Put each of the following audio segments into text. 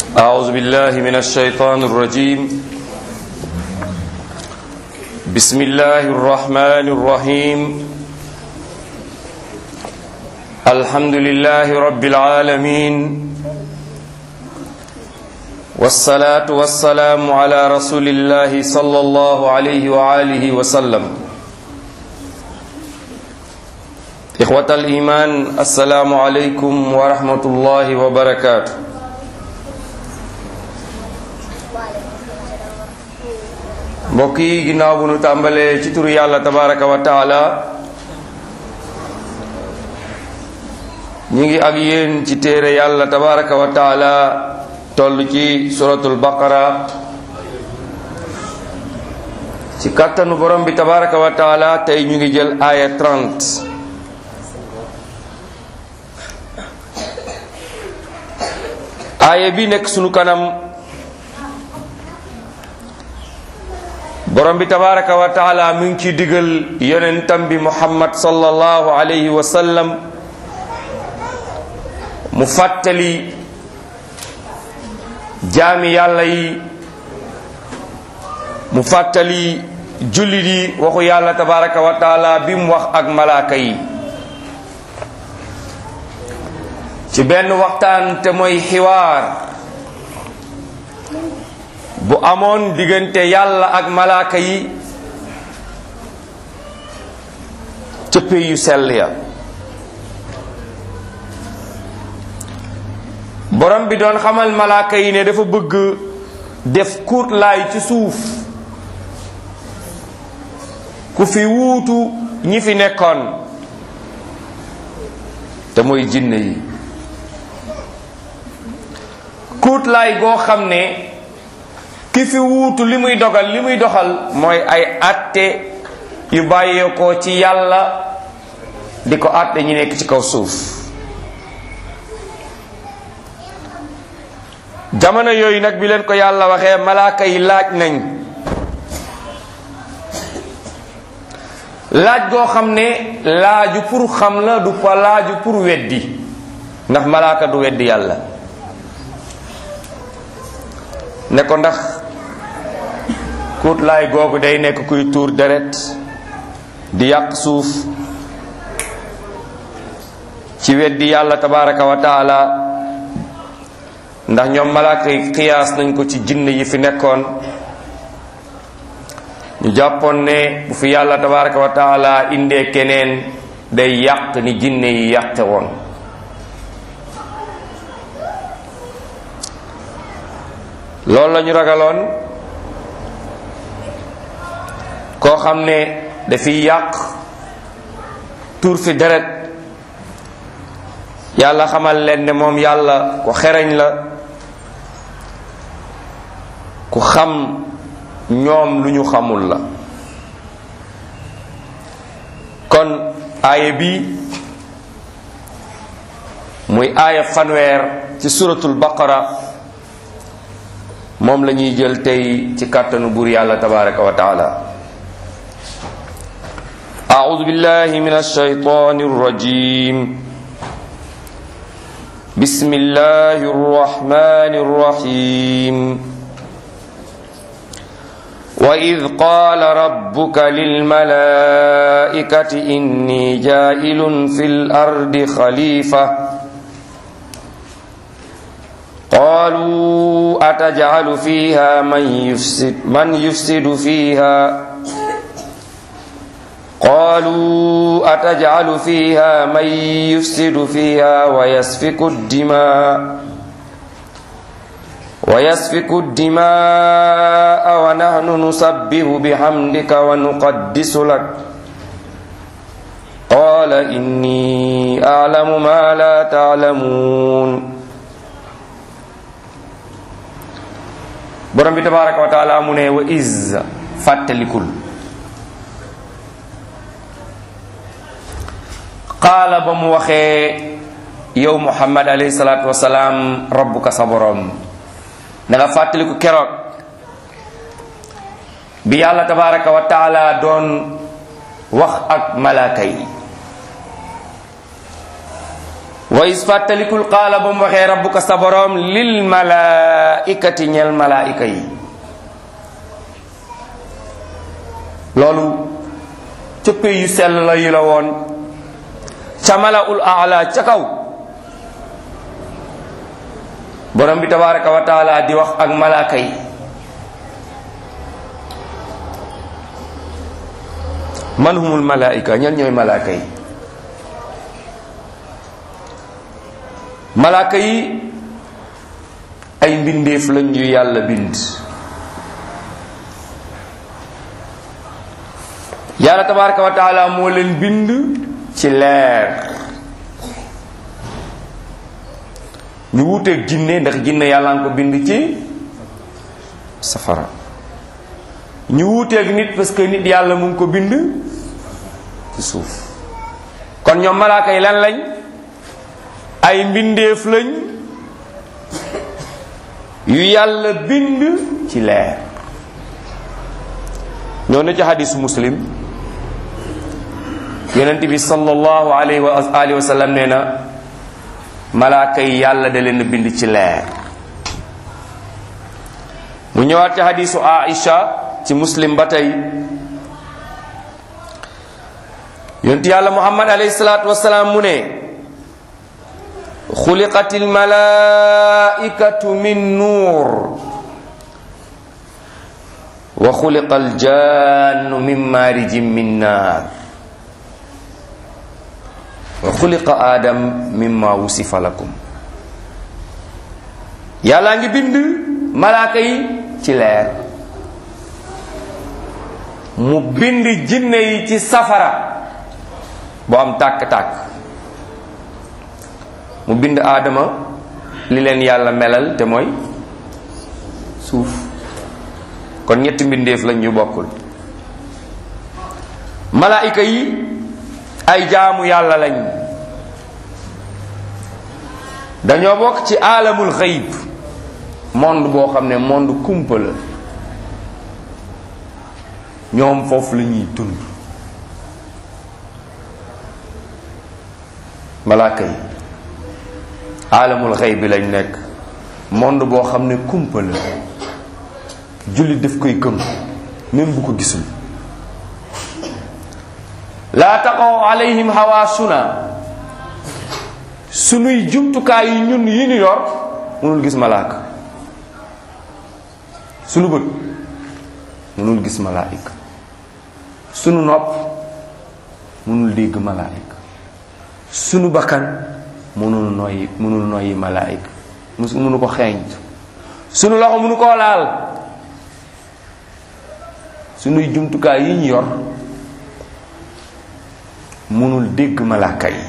أعوذ بالله من الشيطان الرجيم بسم الله الرحمن الرحيم الحمد لله رب العالمين والصلاة والسلام على رسول الله صلى الله عليه وآله وسلم إخوة الإيمان السلام عليكم ورحمة الله وبركاته mbokk yi ginnaaw bu nu tàmbalee ci turu yàlla tabaraka wa taala ñi ngi ak yéen ci téere yàlla tabaraka wa taala toll ci suratul baqara ci kàttanu borom bi tabaraka wa taala tey ñu ngi jël aaya 30 aaya bi nekk sunu kanam borom bi tabaraka wa taala mu ngi ci digal yonentam bi muhammad sallallahu alayhi wa sallam mu fàttali jaami yàlla yi mu fàttali jullit yi waxu yàlla tabaraka wa taala bi mu wax ak malaaka yi ci benn waxtaan te mooy xiwaar bu amoon diggante yàlla ak malaaka yi cëppe yu sell ya borom bi doon xamal malaaka yi ne dafa bëgg def kuut laay ci suuf ku fi wuutu ñi fi nekkoon te mooy jinne yi kuut laay goo xam ne ki fi wuutu li muy dogal li muy doxal mooy ay atte yu bàyyeekoo ci yàlla di ko atte ñi nekk ci kaw suuf jamono yooyu nag bi leen ko yàlla waxee malaaka yi laaj nañ laaj goo xam ne laaju pour xam la du pa laaju pour weddi ndax malaaka du weddi yàlla ne ko ndax kuut laay googu day nekk kuy tuur deret di yàq suuf ci weddi yàlla tabaraka wa taala ndax ñoom malaaka yi xiyaas nañ ko ci jinne yi fi nekkoon ñu jàppoon ne bu fi yàlla tabaraka wa taala indee keneen day yàq ni jinne yi yàqe woon loolu la ñu ragaloon koo xam ne dafiy yàq tuur fi deret yàlla xamal leen ne moom yàlla ku xereñ la ku xam ñoom lu ñu xamul la kon aaya bi muy aaya fanweer ci suratul baqara moom la ñuy jël tey ci kàttanu buur yàlla tabaraka wa taala أعوذ بالله من الشيطان الرجيم بسم الله الرحمن الرحيم وإذ قال ربك للملائكة إني جائل في الأرض خليفة قالوا أتجعل فيها من يفسد, من يفسد فيها قالوا أتجعل فيها من يفسد فيها ويسفك الدماء ويسفك الدماء ونحن نسبح بحمدك ونقدس لك قال إني أعلم ما لا تعلمون borom bi tabaraka wa taala mu ne wa iz fàttalikul qaala ba mu waxee yow muhammad alayhi salaatu wasalaam rabbuka sa borom da nga fàttaliku keroog bi yàlla tabaraka wa taala doon wax ak malaaka yi wa is fàttalikul qaala ba mu waxee rabbuka sa boroom lil malaikati ñel malaika yi loolu cëppe yu sell la yi la woon ca malaul aala ca kaw borom bi tabaraka wa taala di wax ak malaaka yi man humul malaika ñan ñooy malaaka yi malaaka yi ay mbindeef lañ yu yàlla bind yàlla tabaraka wa taala moo leen bind ci leer ñu wuuteeg jinne ndax jinne yàlla nga ko bind ci safara ñu wuuteeg nit parce que nit yàlla mu ngi ko bind ci suuf kon ñoom malaaka yi lan lañ ay mbindeef lañ yu yàlla bind ci leer ñoo ne ci xadisu muslim yonent bi sallallahu alayhi wa alihi wa sallam nee na malaaka yi yàlla da leen bind ci leer mu ñëwaat ci xadisu aisha ci muslim ba tey yonent yàlla muhammad alayhi salaatu wasalaam mu ne xuliqat almalaikatu min nuur wa xuliqa aljannu min maarijin min naar wa xuliqa aadam mimma wusifa lakum yàllaa ngi bind malaaka yi ci leer mu bind jinne yi ci safara bu am tàkk-tàkk mu bind aadama li leen yàlla melal te mooy suuf kon ñetti mbindeef lañ ñu bokkul malaayika yi ay jaamu yàlla lañ dañoo bokk ci aalamul xëyb monde boo xam ne monde kumpa la ñoom foofu la ñuy dund malaaka yi aalamul xëyb bi lañ nekk monde boo xam ne kumpa la jullit daf koy gëm même bu ko gisul laa taqaw alayhim hawaasuna sunuy jumtukaay yi ñun yi ñu yor mënul gis malaaka sunu bët mënul gis malaayika sunu nopp mënul dégg malaayika sunu bakkan mënul noyyi mënul noyyi malaayika mus mënu ko xeeñtu sunu loxo mënu koo laal sunuy jumtukaay yi ñu yor mënul dégg malaaka yi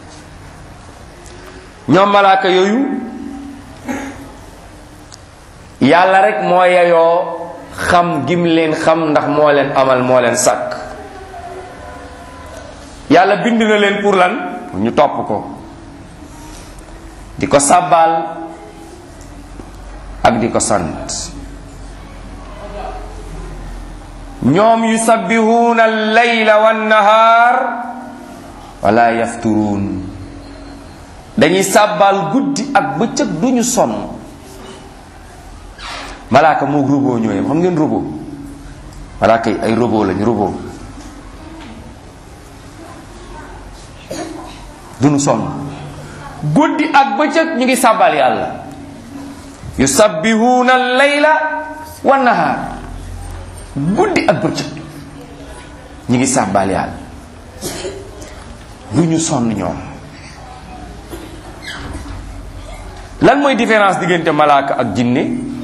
ñoom malaaka yooyu yàlla rek moo yeyoo xam gim leen xam ndax moo leen amal moo leen sàkk yàlla bind na leen pour lan ñu topp ko di ko sàbbaal ak di ko sant ñoom yusabbihuna al-layla wan-nahar wala yafturuun dañuy sàbbaal guddi ak bëccëg duñu sonn malaaka moo robot ñooyam xam ngeen robot malaaka yi ay robot lañ robot duñu sonn guddi ak bëccëg ñu ngi sàbbaal yàlla yusabbihuna al-layla wan-nahar guddi ak bëccëg ñu ngi sàbbaal yàlla du ñu sonn ñoom lan mooy différence diggante malaaka ak jinne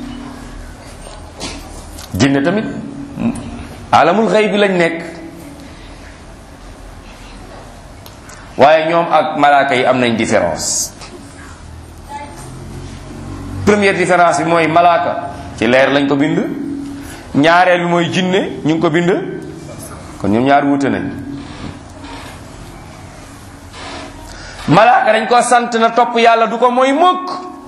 jinne tamit alamul xëy bi lañ nekk waaye ñoom ak malaaka yi am nañ différence première différence bi mooy malaaka ci leer lañ ko bind ñaareel bi mooy jinne ñu ngi ko bind kon ñoom ñaar wuute nañ malaaka dañ ko sant na topp yàlla du ko mooy mukk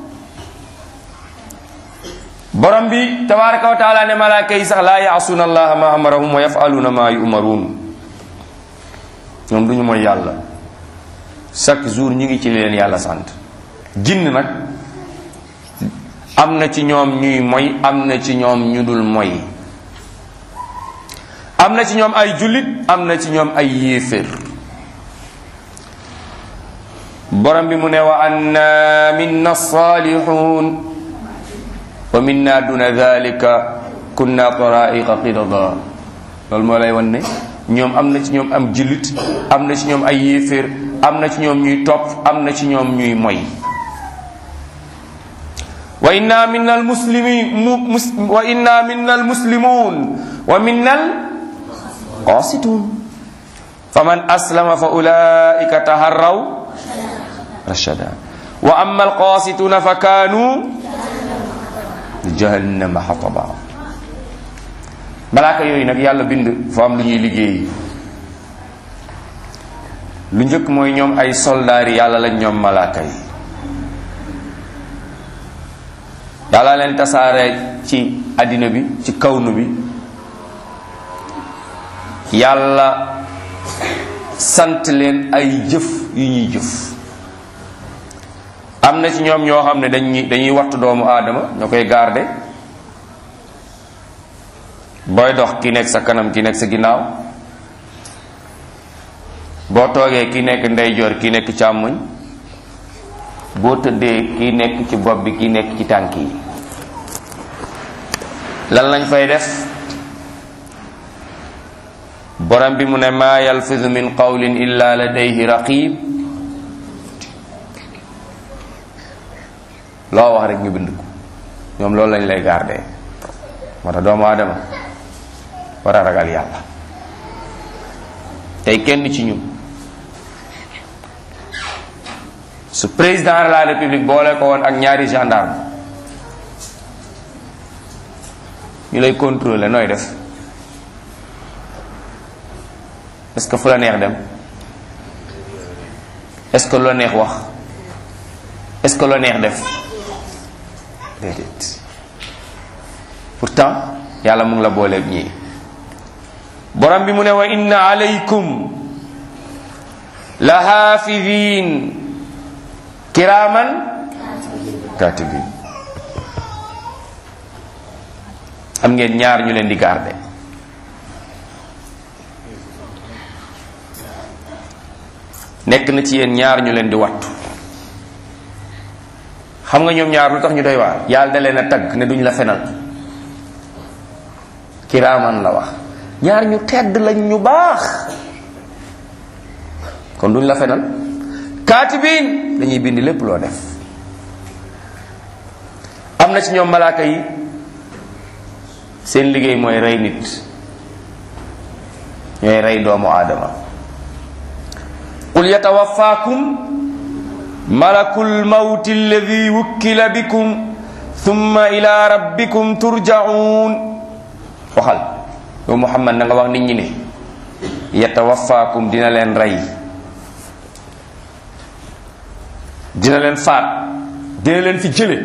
borom bi tabaraka wa taala ne malaaka yi sax laa yaasuuna allaha ma amarahum wa yafaluuna ma yumaruun ñoom duñu mooy yàlla chaque jour ñu ngi ci li leen yàlla sant jinn nag am na ci ñoom ñuy moy am na ci ñoom ñu dul moy am na ci ñoom ay jullit am na ci ñoom ay yéeféer borom bi mu ne wa anna minna salihun wa minna duna dhalika kunna taraiqa qidada loolu moo lay wan ne ñoom am na ci ñoom am jullit am na ci ñoom ay yéeféer am na ci ñoom ñuy topp am na ci ñoom ñuy moy wa inna minna almuslimin wa inna minna almuslimun wa minna alqasitun faman aslama fa ulaika taharraw rashada wa amma alqasituna fa kanu jahannama hataba malaaka yooyu nag yàlla bind foo am lu ñuy liggéey lu njëkk mooy ñoom ay soldaari yàlla lañ ñoom malaaka yi yàlla leen tasaare ci àddina bi ci kawnu bi yàlla sant leen ay jëf yu ñuy jëf am na ci ñoom ñoo xam ne dañuy dañuy wattu doomu aadama ñoo koy garde booy dox ki nekk sa kanam ki nekk sa ginnaaw boo toogee ki nekk ndeyjoor ki nekk càmmoñ boo tëddee ki nekk ci bopp bi ki nekk ci tànk yi lan lañ fay def borom bi mu ne maa yalfidu min qawlin illa ladayhi raqib loo wax rek ñu bind ko ñoom loolu lañ lay garder moo tax doomu aadama war a ragal yàlla tey kenn ci ñun su président de la république boole ko woon ak ñaari gendarme ñu lay contrôler nooy def est-ce que fu la neex dem est-ce que loo neex wax est-ce que loo neex def déedéet pourtant yàlla mu ngi la booleeg ñii borom bi mu ne wa inna alaykum la haafidin kiraman katibin am ngeen ñaar ñu leen di garde nekk na ci yéen ñaar ñu leen di wattu xam nga ñoom ñaar lu tax ñu doy waar yàlla da leen a tagg ne duñ la fenal kiraaman la wax ñaar ñu tedd lañ ñu baax kon duñ la fenal kaatibin dañuy bind lépp loo def am na ci ñoom malaaka yi seen liggéey mooy rey nit ñooy rey doomu aadama qul yatawafaakum malakul mawti alladi wukkila bikum thumma ila rabbikum turjaun waxal yow muhammad na nga wax nit ñi ne yatawafaakum dina leen rey dina leen faat dina leen fi jële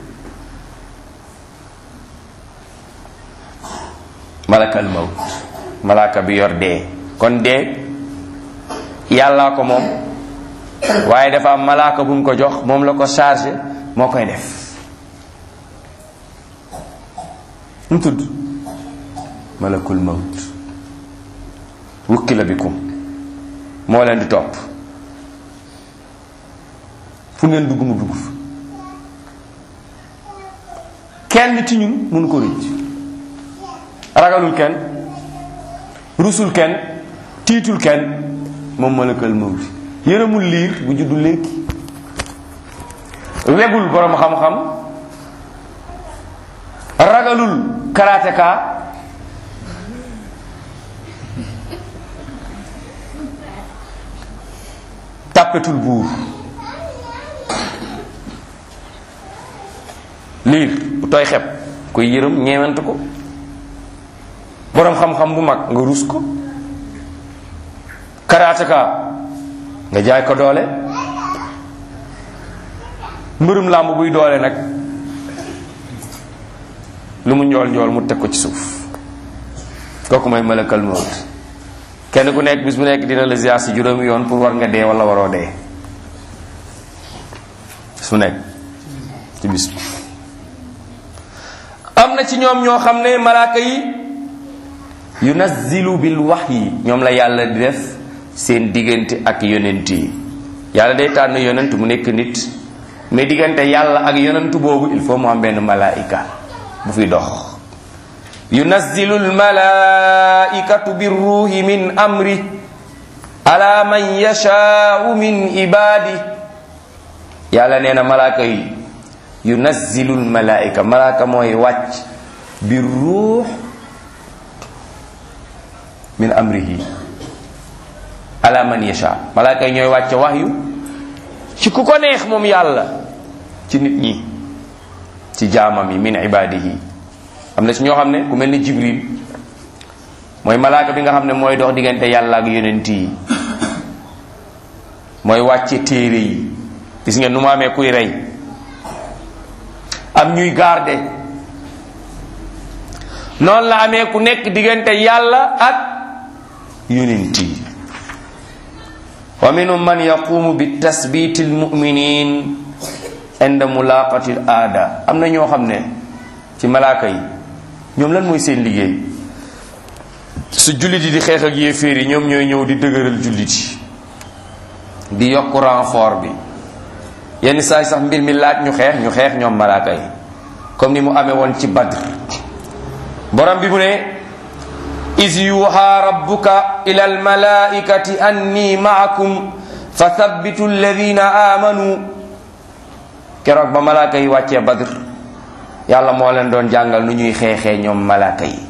malakal mawt malaka bi yor dee kon dee yàllaa ko moom waaye dafa am malaaka bu mu ko jox moom la ko chargé moo koy def mu tudd malakul mawt wukkila bikum moo leen di topp fu ngeen dugg mu dugg fa kenn ci ñun mënu ko rëcc ragalul kenn rusul kenn tiitul kenn moom malakal mawti yërëmul liir bu juddu léegi wegul borom xam-xam ragalul karaateka tàppetul buur liir bu tooy xeb koy yërëm ñeewant ko borom xam-xam bu mag nga rus ko karaateka nga jaay ko doole mbërum làmb buy doole nag lu mu njool njool mu teg ko ci suuf kooku mooy malakal mawt kenn ku nekk bis bu nekk dina la ziar si juróomi yoon pour war nga dee wala waroo dee su nekk ci bis bi am na ci ñoom ñoo xam ne malaaka yi yunazzilu bil wahyi ñoom la yàlla di def seen diggante ak yonent yi yàlla day tànn yonent mu nekk nit mais diggante yàlla ak yonent boobu il faut mu am benn malaika bu fi dox yunazzilu al malaikatu bir ruhi min amri ala man yashaau min ibadi yàlla nee na malaaka yi yunazzilu al malaika malaaka mooy wàcc bir ruux min amrihi ala man yasha malaaka yi ñooy wàcce wahyu ci ku ko neex moom yàlla ci nit ñi ci jaamam yi min ibadihi am na ci ñoo xam ne ku mel ni jibril mooy malaaka bi nga xam ne mooy dox diggante yàlla ak yonent yi mooy wàcce téere yi gis ngeen nu mu amee kuy rey am ñuy garde noonu la amee ku nekk diggante yàlla ak yonent yi wa minhum man yaqumu bi tasbiti almuminin inda mulaqati l aada am na ñoo xam ne ci malaaka yi ñoom lan mooy seen liggéey su jullit yi di xeex ak yéeféer yi ñoom ñooy ñëw di dëgëral jullit yi di yokk renfort bi yenn saay sax mbir mi laaj ñu xeex ñu xeex ñoom malaaka yi comme ni mu amee woon ci badr borom bi mu ne is yuha rabbuka ila almalaikati anni maakum fa thabbitu alladina amanu keroog ba malaaka yi wàccee badr yàlla moo leen doon jàngal nu ñuy xeexee ñoom malaaka yi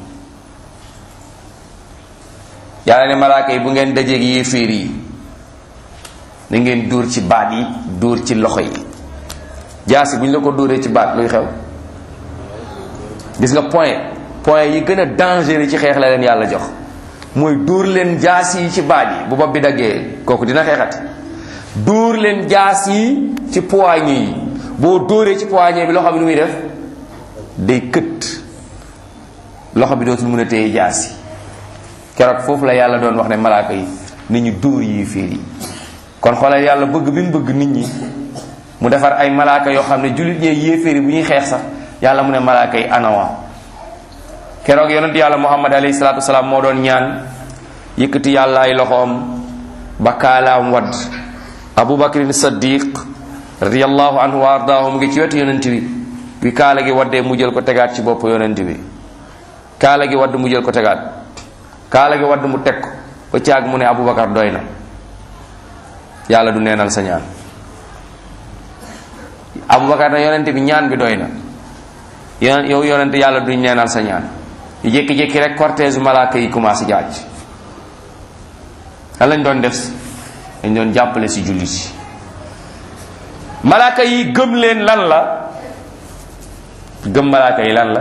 yàlla ne malaaka yi bu ngeen dajeeg yéeféer yi da ngeen dóor ci baat yi dóor ci loxo yi jaasi bu ñu la ko dóoree ci baat luy xew gis nga point point yi gën a dangereux ci xeex la leen yàlla jox mooy dóor leen jaas yi ci baat yi bu bopp bi daggee kooku dina xeexati dóor leen jaas yi ci poignée yi boo dóoree ci poignée bi loxo bi nu muy def day kët loxo bi dootul mën a téye jaas yi keroog foofu la yàlla doon wax ne malaaka yi nit ñu dóor yi fiir yi kon xoolal yàlla bëgg bi mu bëgg nit ñi mu defar ay malaaka yoo xam ne jullit ñee yéeféeri bu ñuy xeex sax yàlla mu ne malaaka yi anawa keroog yonent yàlla muhammad alayhi salaatu wasalaam moo doon ñaan yëkkati yàlla ay loxoom ba kaalaam wadd abu bakrin saddiq radiallahu anhu wa ardaahu mu ngi ci wetu yonent bi bi kaala gi waddee mu jël ko tegaat ci bopp yonent bi kaala gi wadd mu jël ko tegaat kaala gi wadd mu teg ko ba caag mu ne abu bakar doy na yàlla du neenal sa ñaan abu bakar na yonent bi ñaan bi doy na yon yow yonent yàlla duñ neenal sa ñaan yu jékki-jékki rek cortège malaaka yi commencé jaaj lan lañ doon def dañ doon jàppale si jullit yi malaaka yi gëm leen lan la gëm malaaka yi lan la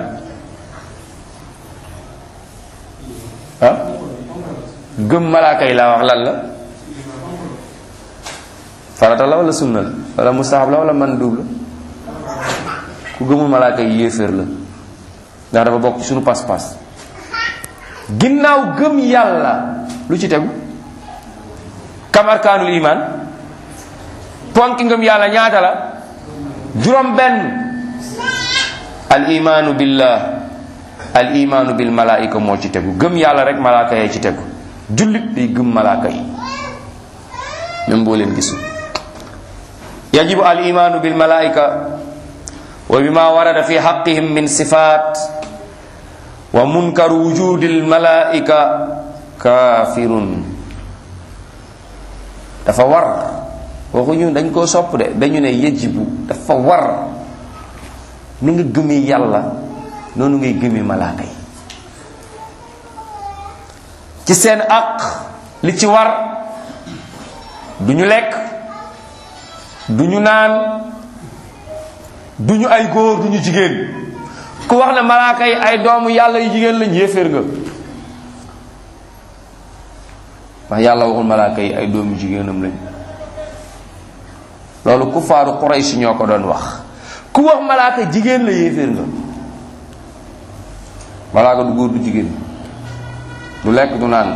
ah gëm malaaka yi laa wax lan la farata la wala sunna la wala mustahab la wala mandub la ku gëmul malaaka yi yéeféer la ndax dafa bokk ci sunu pas-pas ginnaaw gëm yàlla lu ci tegu kam arkaanul iman ponki ngëm yàlla ñaata la juróom benn al imaanu billah al imaanu bil malaika moo ci tegu gëm yàlla rek malaaka yee ci tegu jullit day gëm malaaka yi même boo leen gisul yajibu al imaanu bil malaika wa bima warada fi xaqihim min sifat wa munkaru wujudi al malaika kafirun dafa war waxuñu dañ koo sopp de dañu ne yajibu dafa war ni nga gëmee yàlla noonu ngay gëmee malaaka yi ci seen àq li ci war du ñu lekk du ñu naan du ñu ay góor du ñu jigéen ku wax ne malaaka yi ay doomu yàlla yu jigéen lañ yéeféer nga wax yàlla waxul malaaka yi ay doomu jigéenam lañ loolu ku faaru Quraysh ñoo ko doon wax ku wax malaaka jigéen la yéeféer nga malaaka du góor du jigéen du lekk du naan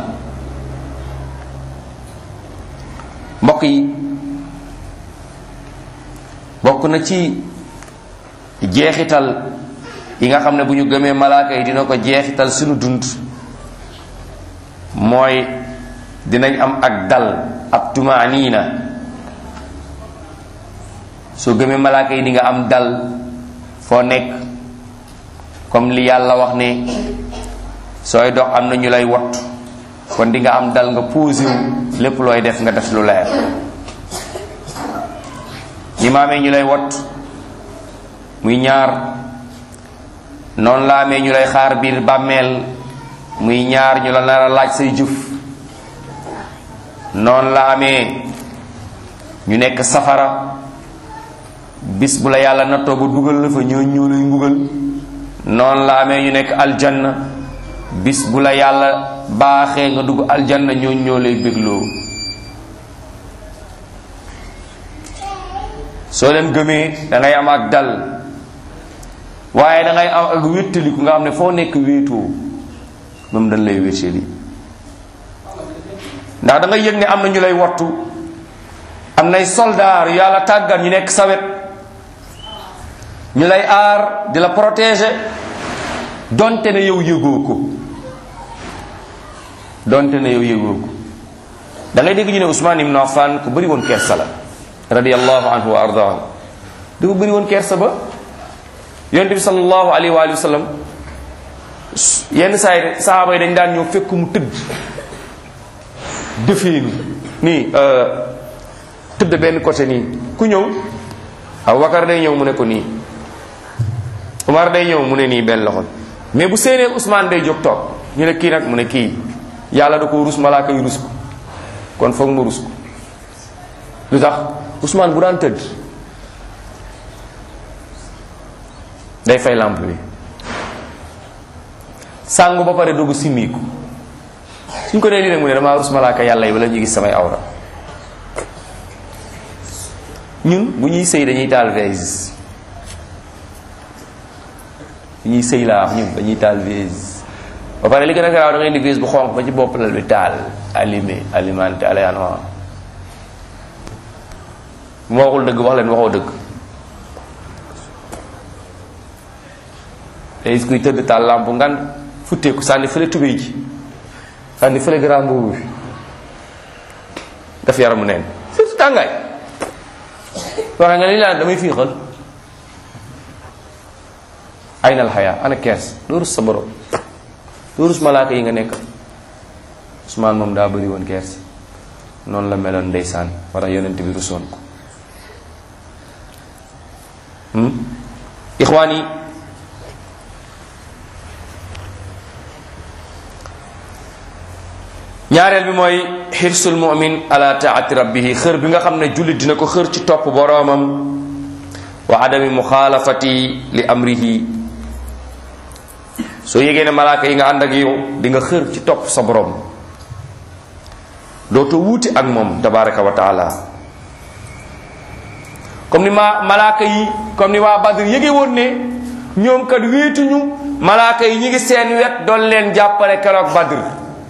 mbokk yi bokk bokk na ci jeexital yi nga xam ne bu ñu gëmee malaaka yi dina ko jeexital suñu dund mooy dinañ am ak dal ab tumaaniina soo gëmee malaaka yi di nga am dal foo nekk comme li yàlla wax ne sooy dox am na ñu lay wot kon di nga am dal nga posé wu lépp looy def nga def lu leer ñi ma amee ñu lay wot muy ñaar noonu la amee ñu lay xaar biir bàmmeel muy ñaar ñu la nar a laaj say jëf noonu la amee ñu nekk safara bis bu la yàlla nattoo ba dugal la fa ñoo ñoo lay mbugal noonu la amee ñu nekk aljanna bis bu la yàlla baaxee nga dugg aljanna ñoo ñoo lay bégloo soo leen gëmee da ngay am ak dal waaye da ngay am ak wéttaliku nga xam ne foo nekk wéetoo moom dañ lay wéttali ndax da ngay yëg ne am na ñu lay wattu am nay soldaar yàlla tàggat ñu nekk sawet ñu lay aar di la protéger donte ne yow yëgoo ko donte ne yow yëgoo ko da ngay dégg ñu ne Ousmane ibn Affan ku bëri woon kersa la radiyallahu anhu wa ardaahu dafa bëri woon kersa ba yonent bi sallallahu alayhi wa sallam yenn saa yi sahaaba yi dañ daan ñëw fekk mu tëdd defeenu nii tëdd benn côté nii ku ñëw Abubakar day ñëw mu ne ko nii Umar day ñëw mu ne nii benn loxo mais bu séenee Ousmane day jóg toog ñu ne kii nag mu ne kii yàlla da ko rus malaaka yu rus ko kon foog ma rus ko lu tax Ousmane bu daan tëdd day fay lampe bi sàngu ba pare dugg simmiku suñ ko dee lii nag mu ne damaa rus malaaka yàlla yi wala ñu gis samay awra ñun bu ñuy sëy dañuy taal vase bu ñuy sëy laa wax ñun dañuy taal vase ba pare li gën a garaaw da ngay indi vase bu xonq ba ci bopp lal bi taal allumé alimenté aléanement bu ma waxul dëgg wax leen waxoo dëgg te gis kuy tëdd taal lampe ngan futteeku sànni fële tubéy ji sànni fële grand boobu bi daf yaramu neen surtout tàngaay waxe nga li laan damay fiixal ay nal xayaa ana kees doo rus sa borom doo rus malaaka yi nga nekk Usmaan moom daa bëri woon kees noonu la meloon ndeysaan war a yonent bi rusoon ko ixwaan yi ñaareel bi mooy xirsul mumin ala taati rabbihi xër bi nga xam ne jullit dina ko xër ci topp boroomam wa adami muxaalafati li amrihi soo yégee ne malaaka yi nga ànd ak yow di nga xër ci topp sa boroom dootoo wuuti ak moom tabaraka wa taala comme ni ma malaaka yi comme ni waa Badr yége woon ne ñoom kat wéetuñu malaaka yi ñi ngi seen wet doon leen jàppale keroog Badr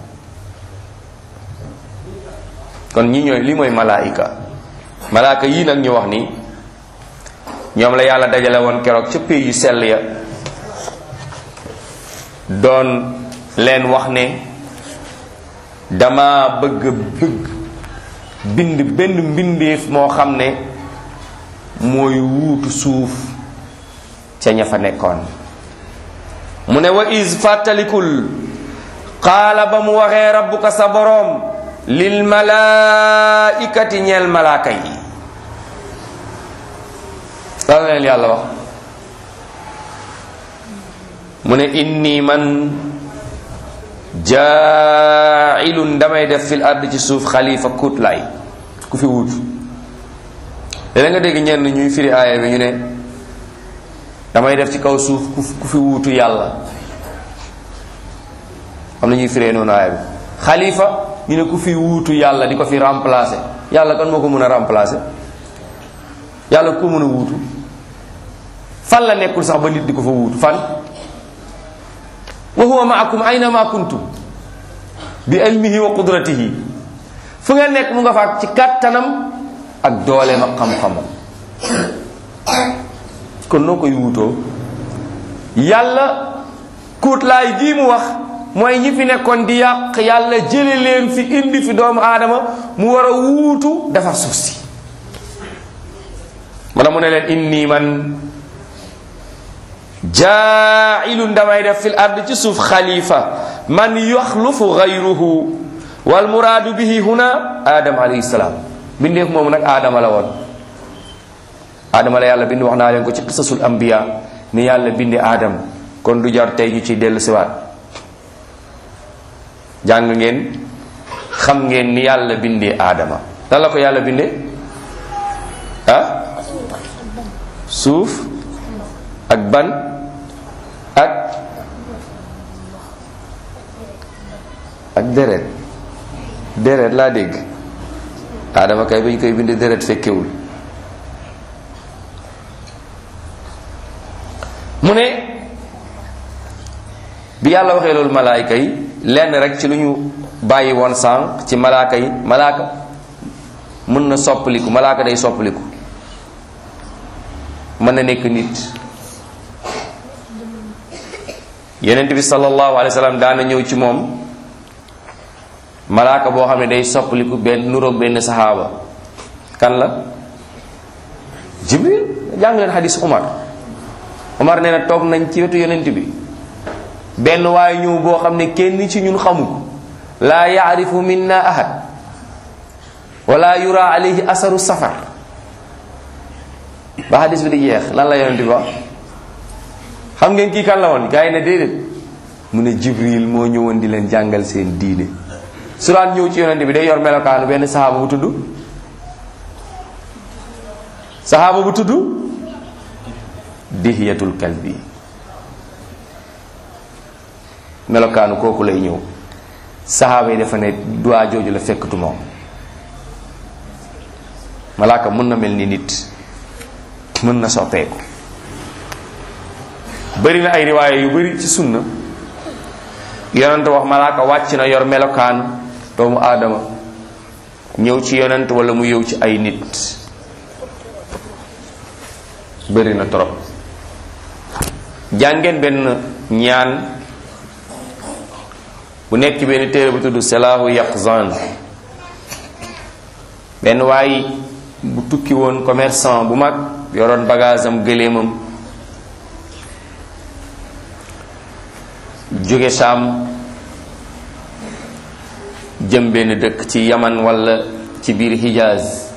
kon ñi ñooy li mooy malaayika malaaka yii nag ñu wax ni ñoom la yàlla dajale woon keroog ca pays yu sell ya doon leen wax ne dama bëgg bëgg bind benn mbindeef moo xam ne mooy wuutu suuf ca ña fa nekkoon mu ne wa is fàttalikul qaala ba mu waxee rabbuka sa boroom lil malaikati ñeel malaaka yi lan leen yàlla wax mu ne inni man jaailun damay def fil ard ci suuf xalifa kuut laay ku fi wut léeg nga dégg ñenn ñuy firi aaya bi ñu ne damay def ci kaw suuf ku fi wuutu yàlla am na ñuy firee noonu aaya bi xalifa ñu ne ku fi wuutu yàlla di ko fi remplacer yàlla kan moo ko mën a remplacer yàlla ku ko mën a wuutu fan la nekkul sax ba nit di ko fa wuutu fan wa huwa maakum ayna ma kuntum bi ilmihi wa qudratihi fu ngeen nekk mu nga fa ci kàttanam ak dooleem ak xam-xamam kon noo koy wuutoo yàlla kuutlaay gii mu wax mooy ñi fi nekkoon di yàq yàlla jële leen fi indi fi doomu aadama mu war a wuutu defar suuf si wala mu ne leen inni man jaailun damay def fil ard ci suuf xalifa man yaxlufu gayruhu wal muraadu bihi huna adam alayhi salaam bindeef moomu nag aadama la woon aadama la yàlla bind wax naa leen ko ci qisasul anbiya ni yàlla bindi aadam kon du jar tey ñu ciy dellu siwaat jàng ngeen xam ngeen ni yàlla bindee aadama lan la ko yàlla bindee ah suuf ak ban ak ak deret deret laa dégg aadama kay ba ñu koy bindee deret fekkewul mu ne bi yàlla waxee loolu malaayka yi lenn rek ci lu ñu bàyyi woon sànq ci malaaka yi malaaka mën na soppaliku malaaka day soppaliku mën na nekk nit yonent bi sallallahu alayhi wa sallam daana ñëw ci moom malaaka boo xam ne day soppaliku benn nuroog benn saxaaba kan la jibril jàng leen xadis umar umar nee na toog nañ ci wetu yonent bi benn waaye ñëw boo xam ne kenn ci ñun xamu ko laa yaarifu minna ahad wala yura alayhi asaru safar ba xadis bi di jeex lan la yonent bi wax xam ngeen kii kan la woon gars yi ne déedéet mu ne jibril moo ñëwoon di leen jàngal seen diine su daan ñëw ci yonent bi day yor melokaanu benn saxaaba bu tudd saxaaba bu tudd dihiyatul kalbi melokaanu kooku lay ñëw saxaaba yi dafa ne duwaa jooju la fekkatu moom malaaka mën na mel ni nit mën na soppeeku bëri na ay riwaaya yu bëri ci sunna yonent wax malaaka wàcc na yor melokaan doomu aadama ñëw ci yonent wala mu yëw ci ay nit bëri na trop jàngeen benn ñaan bu nekk ci benn téere bu tudd Salaahu Yaqzan benn waay bu tukki woon commerçant bu mag yoroon bagage am gëléemam jóge Saam jëm benn dëkk ci Yaman walla ci biir Hijaz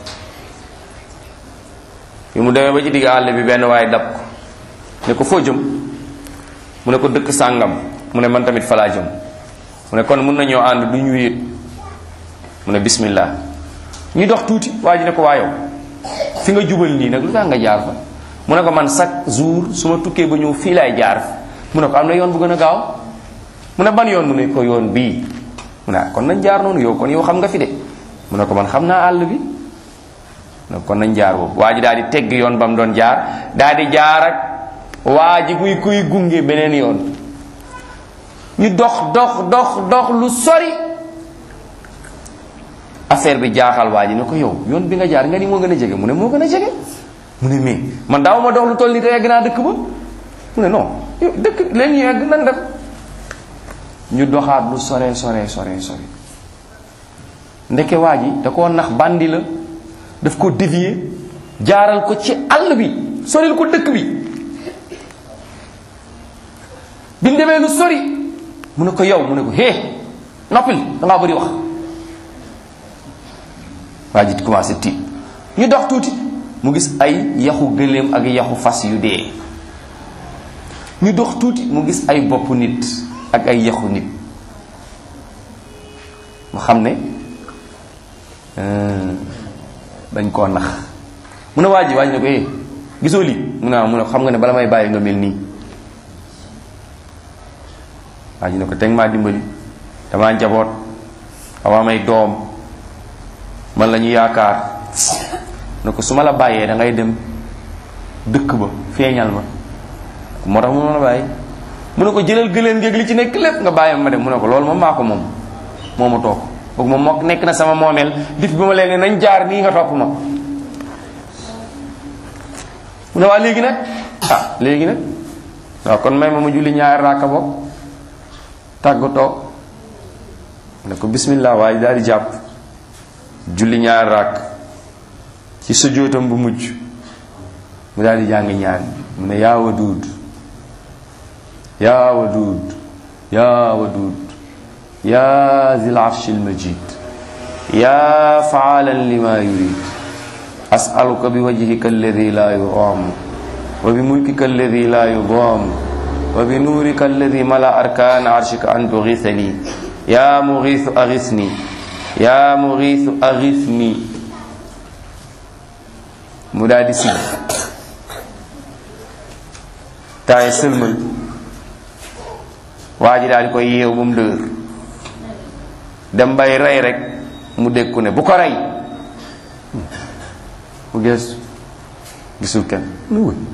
bi mu demee ba ci digg àll bi benn waay dab ko ne ko foo jëm mu ne ko dëkk sàngam mu ne man tamit falaa jëm mu ne kon mun nañoo ànd du ñu wéet mu ne bismillah ñu dox tuuti waa ji ne ko waa yow fi nga jubal nii nag lu tax nga jaar fa mu ne ko man chaque jour su ma tukkee ba ñëw fii laay jaar mu ne ko am na yoon bu gën a gaaw mu ne ban yoon mu ne ko yoon bii mu ne kon nañ jaar noonu yow kon yow xam nga fi de mu ne ko man xam naa àll bi mu ne kon nañ jaar boobu waa ji daal di tegg yoon ba mu doon jaar daal di jaar ak waa ji kuy kuy gunge beneen yoon ñu dox dox dox dox lu sori affaire bi jaaxal waa ji ne ko yow yoon bi nga jaar nga ni moo gën a jege mu ne moo gën a jege mu ne mais man daaw ma dox lu toll nii te yegg naa dëkk ba mu ne non yow dëkk leen ñu yegg nan def ñu doxaat lu sore sore sore sore ndeke waa ji da koo nax bandi la daf ko dévier jaaral ko ci àll bi soril ko dëkk bi bi mu demee lu sori mu ne ko yow mu ne ko hé noppil dangaa bëri wax waa ji commencé tiit ñu dox tuuti mu gis ay yaxu gëléem ak yaxu fas yu dee ñu dox tuuti mu gis ay bopp nit ak ay yaxu nit mu xam ne dañ koo nax mu ne waa ji waa ji ne ko eh gisoo lii mu ne mu ne xam nga ne bala may bàyyi nga mel nii waa ji ne ko teg maa dimbali damaa njaboot amaa may doom man la ñu yaakaar ne ko su ma la bàyyee da ngay dem dëkk ba feeñal ma moo tax mu ma la bàyyi mu ne ko jëlal gëleen géeg li ci nekk lépp nga bàyyi ma dem mu ne ko loolu moom maa ko moom moo ma toog boog moom moo nekk na sama moomeel dif bi ma leen ne nañ jaar nii nga topp ma mu ne waa léegi nag ah léegi nag waaw kon may ma ma julli ñaari raaka bopp tàggatoo ne ko bismillah waaye daal di jàpp julli ñaari raak ci sujjóotam bu mujj mu daal di jàng ñaan mu ne yaa waduud yaa waduud yaa waduud yaa zil arshil majid yaa faalan lima yurid asaluka bi wajhika alladi la yuram wa bi mulkika alladi la yudam wa bi nuurika alladi mala arkaan arshika an tughithani yaa mughiithu aghithni yaa mughiithu aghithni mu daal di sigg taay sëlmal waa ji daal di koy yeew ba mu dëgër dem bay rey rek mu dégg ku ne bu ko rey mu gees gisul kenn mu wëy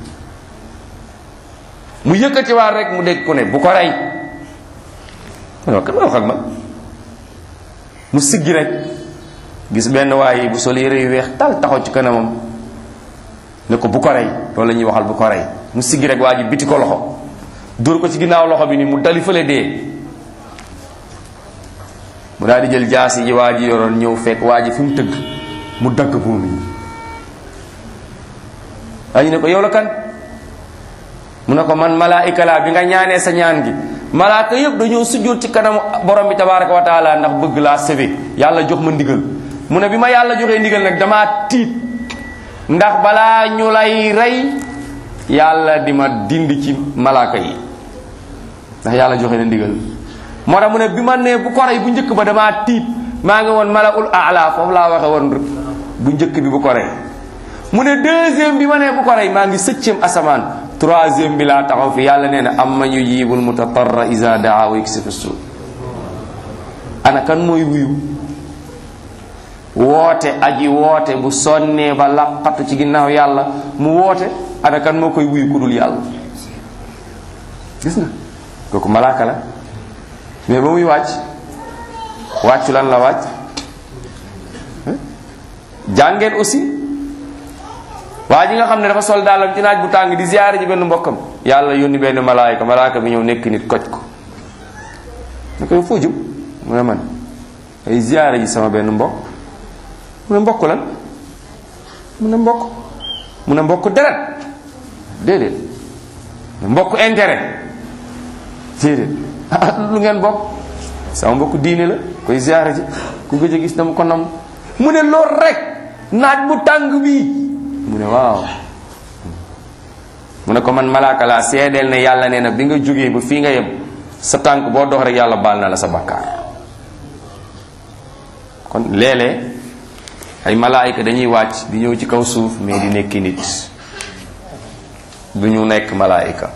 mu yëkkati waar rek mu dégg ku ne bu ko rey mu ne wax kan wax ak man mu siggi rek gis benn waaye bu sol yére yu weex tal taxaw ci kanamam ne ko bu ko rey loolu la ñuy waxal bu ko rey mu siggi rek waa ji biti ko loxo dóor ko ci ginnaaw loxo bi ni mu dali fële dee mu daal di jël jaasi ji waa ji yoroon ñëw fekk waa ji fi mu tëgg mu dagg buum yi waa ji ne ko yow la kan mu ne ko man malaayika laa bi nga ñaanee sa ñaan gi malaaka yëpp dañoo sujjóot ci kanamu borom bi tabaraka wa taala ndax bëgg laa sëbe yàlla jox ma ndigal mu ne bi ma yàlla joxee ndigal nag damaa tiit ndax balaa ñu lay rey yàlla di ma dindi ci malaaka yi ndax yàlla joxe na ndigal moo tax mu ne bi ma nee bu ko rey bu njëkk ba damaa tiit maa ngi woon malaul aala foofu laa waxe woon bu njëkk bi bu ko rey mu ne deuxième bi ma nee bu ko rey maa ngi septième asamaan troisième bi laa taxaw fi yàlla nee na am man yujibul mutatarra isa daa wa yaksifu suu ana kan mooy wuyu woote aji woote bu sonnee ba laqatu ci ginnaaw yàlla mu woote ana kan moo koy wuyu ku dul yàlla gis nga kooku malaaka la mais ba muy wàcc wàccu lan la wàcc jàngeen aussi waa ji nga xam ne dafa sol daalam ci naaj bu tàng di ziyaare ji benn mbokkam yàlla yónni benn malaayka malaaka bi ñëw nekk nit koj ko ne ko foo jëm mu ne man ay ziyaare ji sama benn mbokk mu ne mbokk lan mu ne mbokk mu ne mbokk deret déedéet mbokk intérêt déedéet lu ngeen bokk sama mbokk diine la koy ziyaare ji ku gëj a gis dama ko nam mu ne lool rek naaj bu tàng bii mu ne waaw mu ne ko man malaaka laa seedeel ne yàlla nee na bi nga jógee ba fii nga yem sa tànk boo dox rek yàlla baal na la sa bakkaar kon léeg-léeg ay malaayika dañuy wàcc di ñëw ci kaw suuf mais di nekki nit du ñu nekk malaayika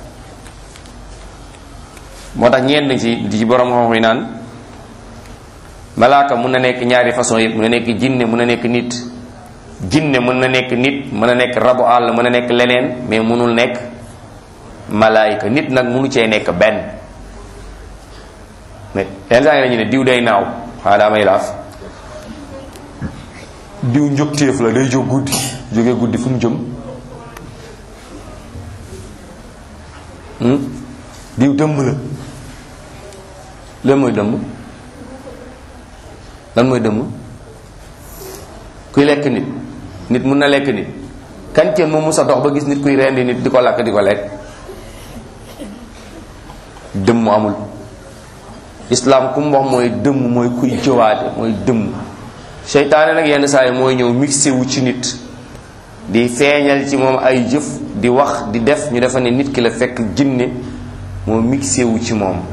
moo tax ñenn ci di ci borom xam yi naan malaaka mun na nekk ñaari façon yëpp mun na nekk jinne mun na nekk nit jinne mën na nekk nit mën na nekk rabu àll mën na nekk leneen mais mënul nekk malaayika nit nag mënu cee nekk benn mais yenn saa yi dañu ne diw day naaw xanaa daa may laaf diw njógteef la day jóg guddi jóge guddi fu mu jëm diw dëmm la lan mooy dëmm lan mooy dëmm kuy lekk nit nit mun na lekk nit kan kenn moom musa dox ba gis nit kuy rendi nit di ko lakk di ko lekk dëmm amul islam ku mu wax mooy dëmm mooy kuy jëwaate mooy dëmm seytaane nag yenn saa yi mooy ñëw mixé wu ci nit di feeñal ci moom ay jëf di wax di def ñu defa ne nit ki la fekk jinne moo mixé wu ci moom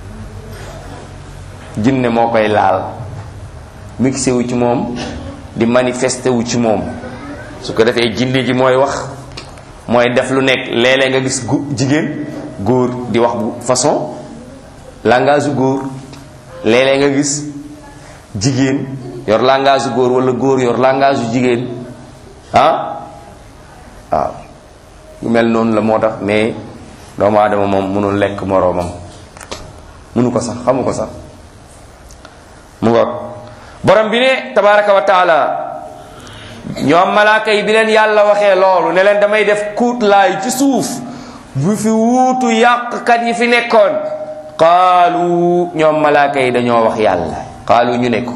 jinne moo koy laal mixé wu ci moom di manifesté wu ci moom su ko defee jinne ji mooy wax mooy def lu nekk léeg-léeg nga gis gu jigéen góor di wax bu façon langage u góor léeg-léeg nga gis jigéen yor langage u góor wala góor yor langage u jigéen ah waaw yu mel noonu la moo tax mais doomu aadama moom mënul lekk moroomam mënu ko sax xamu ko sax mu ngoog borom bi ne tabaraka wa taala ñoom malaaka yi bi leen yàlla waxee loolu ne leen damay def kuutlaay ci suuf bu fi wuutu yàqkat yi fi nekkoon qaalu ñoom malaaka yi dañoo wax yàlla qaalu ñu ne ko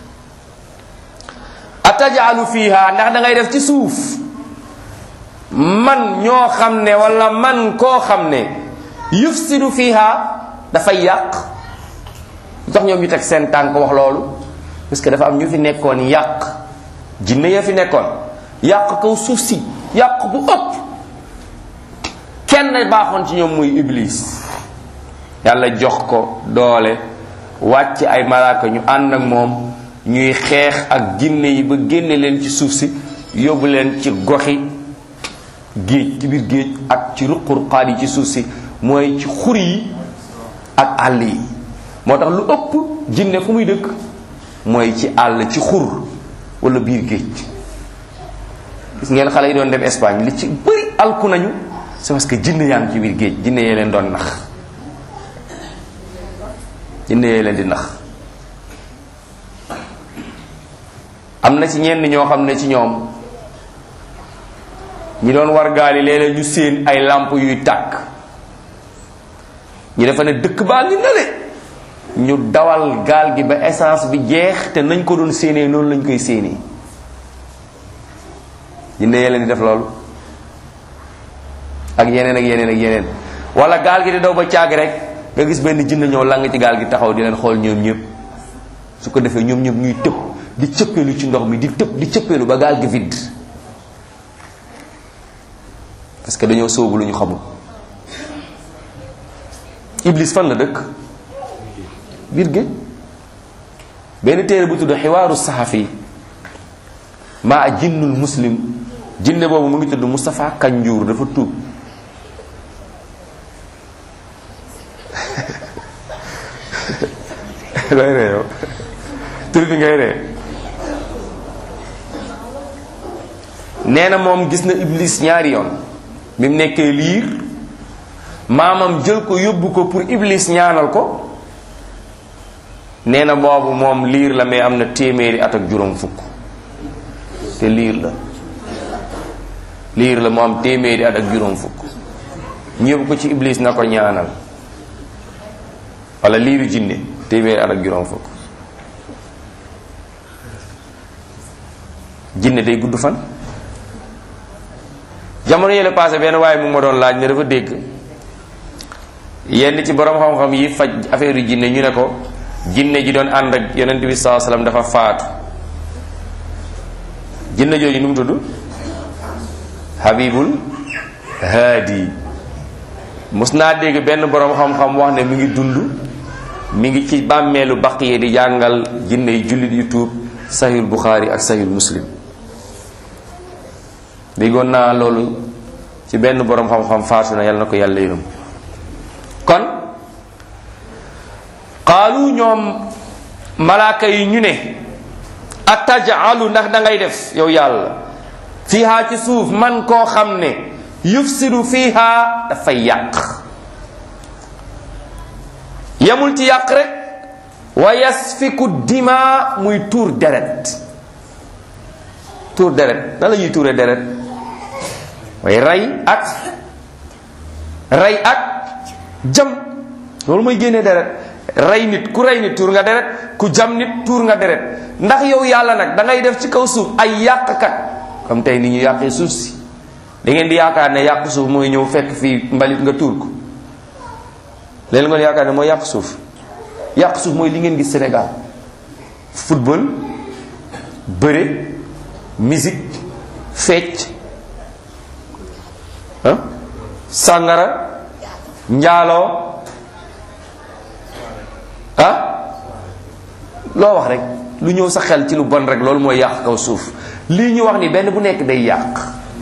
atajalu fiha ndax da ngay def ci suuf man ñoo xam ne wala man koo xam ne yufsidu fiha dafay yàq lu tax ñoom ñu teg seen tànk wax loolu parce que dafa am ñu fi nekkoon yàq jinne ya fi nekkoon yàq kaw suuf si yàq bu ëpp kenn baaxoon ci ñoom muy iblis yàlla jox ko doole wàcc ay malaaka ñu ànd ak moom ñuy xeex ak jinne yi ba génne leen ci suuf si yóbbu leen ci goxi géej ci biir géej ak ci ruqurqaat yi ci suuf si mooy ci xur yi ak àll yi moo tax lu ëpp jinne fu muy dëkk mooy ci àll ci xur wala biir géej gis ngeen xale yi doon dem Espagne li ci bëri alku nañu c'est parce que jinne yaa ngi ci biir géej jinne yee leen doon nax jinne yee leen di nax am na ci ñenn ñoo xam ne ci ñoom ñi doon war gaal yi léeg-léeg ñu séen ay làmp yuy tàkk ñu defa ne dëkk baa ngi nale ñu dawal gaal gi ba essence bi jeex te nañ ko doon séenee noonu lañ koy séenee jinne yee leen di def loolu ak yeneen ak yeneen ak yeneen wala gaal gi di daw ba caag rek nga gis benn jinne ñëw lang ci gaal gi taxaw di leen xool ñoom ñëpp su ko defee ñoom ñëpp ñuy tëb di cëppeelu ci ndox mi di tëb di cëppeelu ba gaal gi vide parce que dañoo sóobu lu ñu xamul iblis fan la dëkk biir géej benn téere bu tudd xiwaaru saxafi maa jinnul muslim jinne boobu mu ngi tudd Moustapha Kanjour dafa tuub looy ree yow tur bi ngay ree nee na moom gis na iblis ñaari yoon bi mu nekkee liir maamam jël ko yóbbu ko pour iblis ñaanal ko nee na boobu moom liir la mais am na téeméeri at ak juróom fukk te liir la liir la mu am téeméeri at ak juróom fukk ñu yóbbu ko ci iblis na ko ñaanal wala liiru jinne téeméeri at ak juróom fukk jinne day gudd fan jamono yële passé benn waaye mu ma doon laaj ne dafa dégg yenn ci borom xam-xam yi faj affaire yu jinne ñu ne ko jinne ji doon ànd ak yonent bi saa sallam dafa faatu jinne jooju nu mu tudd habibul haadi mus naa dégg benn borom xam-xam wax ne mi ngi dund mi ngi ci bàmmeelu baqiye di jàngal jinne yi jullit yu tuub sahihul buxaari ak sahihul muslim déggoon naa loolu ci benn borom xam-xam faatu na yàlla na ko yàlla yërëm kon qaalu ñoom malaaka yi ñu ne atajalu ndax da ngay def yow yàlla fiha ci suuf man koo xam ne yufsidu fiha dafay yàq yamul ci yàq rek wa yasfiku dima muy tuur deret tuur deret nan la ñuy tuure deret way rey ak rey ak jam loolu mooy génnee deret rey nit ku rey nit tuur nga deret ku jam nit tuur nga deret ndax yow yàlla nag da ngay def ci kaw suuf ay yàqkat comme tey ni ñu yàqee suuf si da ngeen di yaakaar ne yàq suuf mooy ñëw fekk fii mbalit nga tuur ko léegi ngeen yaakaar ne mooy yàq suuf yàq suuf mooy li ngeen gis Sénégal football bëre musique fecc ah sàngara njaaloo ah loo wax rek lu ñëw sa xel ci lu bon rek loolu mooy yàq kaw suuf lii ñu wax ni benn bu nekk day yàq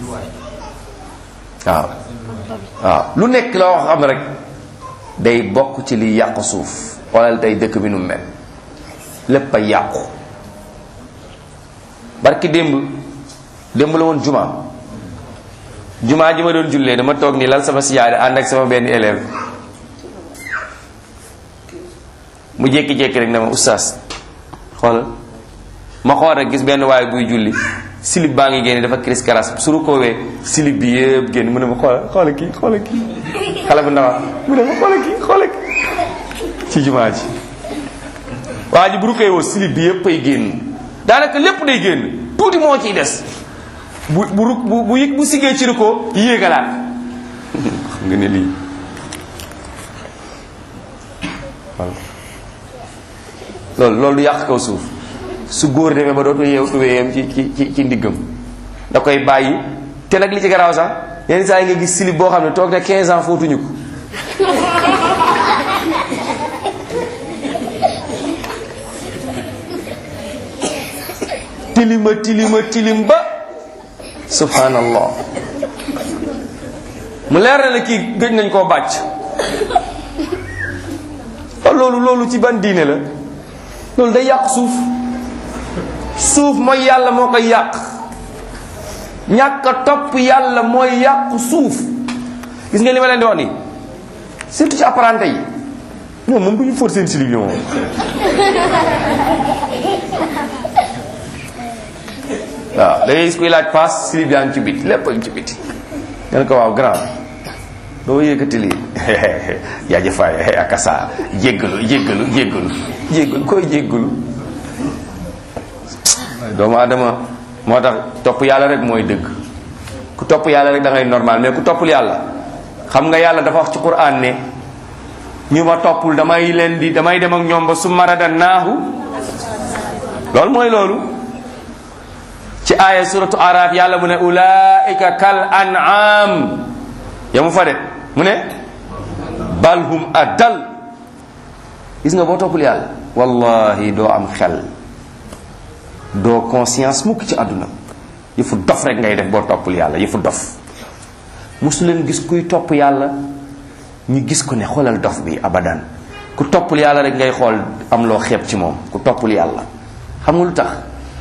waaw waaw lu nekk loo wax xam rek day bokk ci li yàq suuf xoolal tey dëkk bi nu mel lépp a yàqu barki démb démb la woon juma juma ji ma doon jullee dama toog nii lal sama siyaare ànd ak sama benn élève mu jékki-jékki rek ne ma oustaz xoolal ma xool rek gis benn waaye buy julli silib baa ngi génne dafa cris karas su rukoowee silib bi yëpp génn mu ne ma xoola xoola kii xoola kii xale bu ndaw mu ne ma xoola kii xoola kii ci jumaa ji waa ji bu rukkee woo silib bi yëpp ay génn daanaka lépp day génn tuuti moo ciy des bu bu ru- bu bu yëg bu siggee ci rukkoo yéegalaat xam nga ne lii voilà loolu loolu du yàq kaw suuf su góor demee ba dootu yeew tuwéyam ci ci ci ci ndiggam da koy bàyyi te nag li ci garaaw sax yenn saa yi nga gis silib boo xam ne toog na 15 ans fóotuñu ko tilima tilima tilim ba subhanallah mu leer na ne kii gëj nañ koo bàcc loolu loolu ci ban diine la loolu day yàq suuf suuf mooy yàlla moo koy yàq ñàkk a topp yàlla mooy yàq suuf gis nga li ma leen di wax nii surtout ci apparenté yi ñoom moom bu ñu fóot seen silib yi moom waaw da ngay gis kuy laaj paas silib yaa ngi ci biti lépp a ngi ci biti ngeen ko waaw grand doo yëkkati lii yaa jëfaay akasa jéggalu jéggalu jéggalu jéggalu koy jéggalu doomu adama moo tax topp yàlla rek mooy dëgg ku topp yàlla rek da ngay normal mais ku toppul yàlla xam nga yàlla dafa wax ci quran ne ñu ma toppul damay leen di damay dem ak ñoom ba su marada naahu loolu mooy loolu ci aaya suratu araf yàlla mu ne ulaika kal an'am yamu fa de mu ne balhum adal gis nga boo toppul yàlla wallahi doo am xel doo conscience mukk ci àdduna yëfu dof rek ngay def boo toppul yàlla yëfu dof mosu leen gis kuy topp yàlla ñu gis ko ne xoolal dof bi abadan ku toppul yàlla rek ngay xool am loo xeeb ci moom ku toppul yàlla xam nga lu tax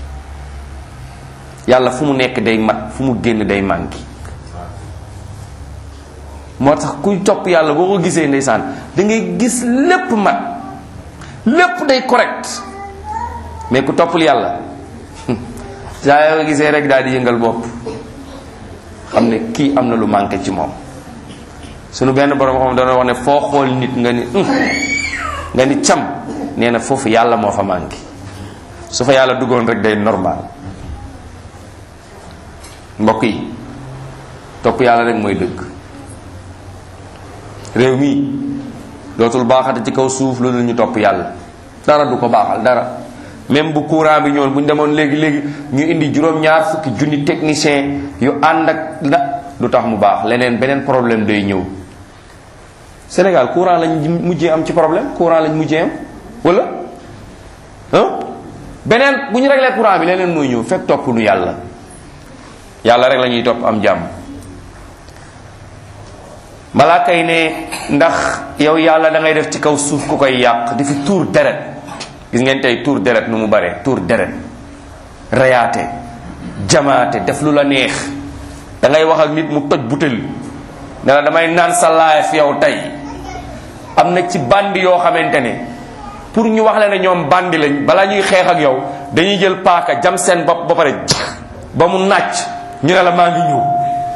yàlla fu mu nekk day mat fu mu génn day manqué moo tax kuy topp yàlla boo ko gisee ndeysaan da ngay gis lépp mat lépp day correct mais ku toppul yàlla saa yoo gisee rek daal di yëngal bopp xam ne kii am na lu manqué ci moom sunu benn borom xam dana wax ne foo xool nit nga ni nga ni cam nee na foofu yàlla moo fa manqué su fa yàlla duggoon rek day normal mbokk yi topp yàlla rek mooy dëgg réew mi dootul baaxate ci kaw suuf loolu ñu topp yàlla dara du ko baaxal dara même bu courant bi ñëwoon bu ñu demoon léegi léegi ñu indi juróom-ñaar fukki junni technicien yu ànd ak la du tax mu baax leneen beneen problème day ñëw Sénégal courant lañ mujjee am ci problème courant lañ mujjee am wala ah beneen bu ñu réglé courant bi leneen mooy ñëw fekk topp nu yàlla yàlla rek la ñuy topp am jàmm malaaka yi ne ndax yow yàlla da ngay def ci kaw suuf ku koy yàq di fi tuur deret gis ngeen tey tuur deret nu mu bare tuur deret reyaate jamaate def lu la neex da ngay wax ak nit mu toj butel ne la damay naan sa life yow tey am na ci bandi yoo xamante ne pour ñu wax la ne ñoom bandi lañ bala ñuy xeex ak yow dañuy jël paaka jam seen bopp ba pare ba mu nàcc ñu ne la maa ngi ñëw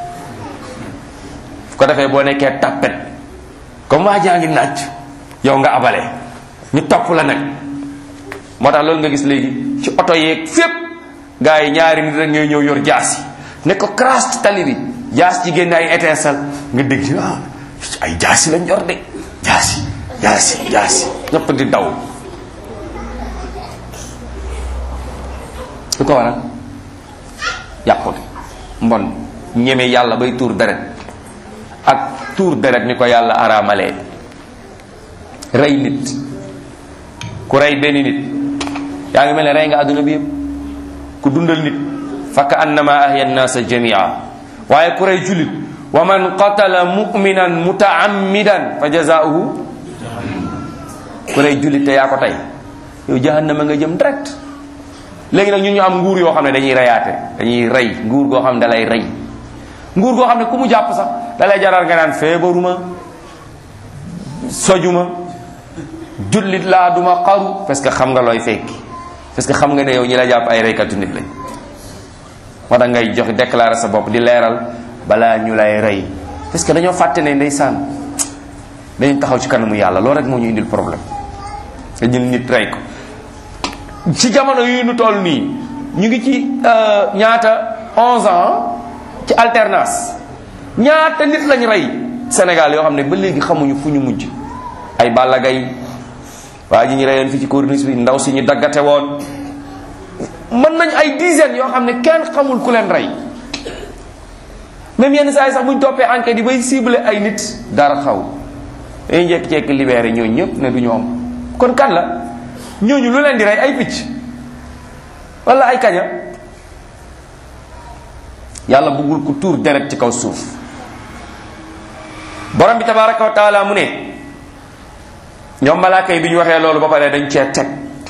fu ko defee boo nekkee tappet comme waa jaa ngi nàcc yow nga abale ñu topp la nag moo tax loolu nga gis léegi ci oto yeeg fépp gars yi ñaari nit rek ñooy ñëw yor jaas yi ne ko crash ci tali bi jaas ci génne ay étincelle nga dégg ci ah ay jaas yi lañ yor de jaas yi jaas yi jaas yi ñëpp di daw lu ko waral yàqute mbon ñeme yàlla bay tuur deret ak tuur deret ni ko yàlla araamalee rey nit ku rey benn nit yaa ngi mel ne rey nga àdduna bi yëpp ku dundal nit fakka annama ahya nnaasa jamia waaye ku rey julit wa man qatala muminan mutaammidan fa jazaauhu ku rey julit te yaa ko tey yow jahannama nga jëm direct léegi nag ñun ñu am nguur yoo xam ne dañuy reyaate dañuy rey nguur goo xam ne da lay rey nguur goo xam ne ku mu jàpp sax da lay jaral nga naan feebaruma sojuma jullit laa duma xaru parce que xam nga looy fekki parce que xam nga ne yow ñi la jàpp ay reykatu nit lañ moo tax ngay joxe déclarer sa bopp di leeral balaa ñu lay rey parce que dañoo fàtte ne ndeysaan dañu taxaw ci kanamu yàlla loolu rek moo ñu indil problème nga jël nit rey ko ci jamono yi nu toll nii ñu ngi ci ñaata 11 ans ci alternance ñaata nit lañ rey Sénégal yoo xam ne ba léegi xamuñu fu ñu mujj ay Balla Gaye waa ji ñu reyoon fi ci corniche bi ndaw si ñu daggate woon mën nañ ay dizaines yoo xam ne kenn xamul ku leen rey même yenn saa yi sax bu ñu toppee enquête yi bay ciblé ay nit dara xaw dañuy jékki-jékki libéré ñooñu ñëpp ne du ñoom kon kan la ñooñu lu leen di rey ay picc wala ay kaña yàlla bëggul ku tuur deret ci kaw suuf borom bi tabaraka wa taala mu ne ñoom malaaka yi bi ñu waxee loolu ba pare dañ cee teg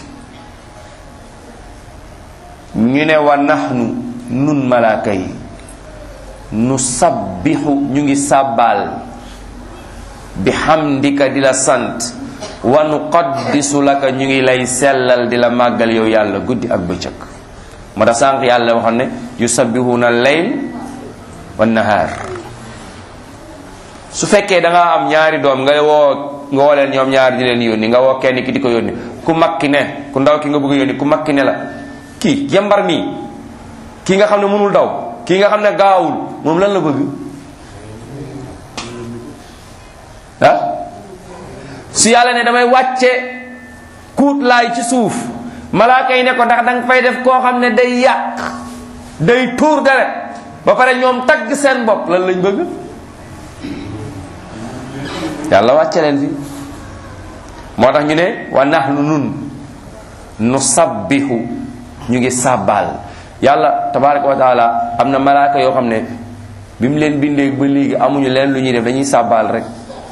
ñu ne wa nahnu nun malaaka yi nu sabbixu ñu ngi sàbbaal bi hamdika di la sant wa nu qaddisu laka ñu ngi lay sellal di la màggal yow yàlla guddi ak bëccëg moo tax sànq yàlla waxoon ne yusabbihuna layl wa nahaar su fekkee da nga am ñaari doom nga woo nga woo leen ñoom ñaari di leen yónni nga woo kenn ki di ko yónni ku mag ki ne ku ndaw ki nga bëgg a yónni ku mag ki ne la kii jembar nii kii nga xam ne mënul daw kii nga xam ne gaawul moom lan la bëgg ah su yàlla ne damay wàcce kuut laay ci suuf malaaka yi ne ko ndax danga fay def koo xam ne day yàq day tuur deret ba pare ñoom tagg seen bopp lan lañ bëgg yàlla wàcce leen fi moo tax ñu ne wa nahnu nun nu sabbihu ñu ngi sàbbaal yàlla tabaraka wa taala am na malaaka yoo xam ne bi mu leen bindee ba léegi amuñu leen lu ñuy def dañuy sàbbaal rek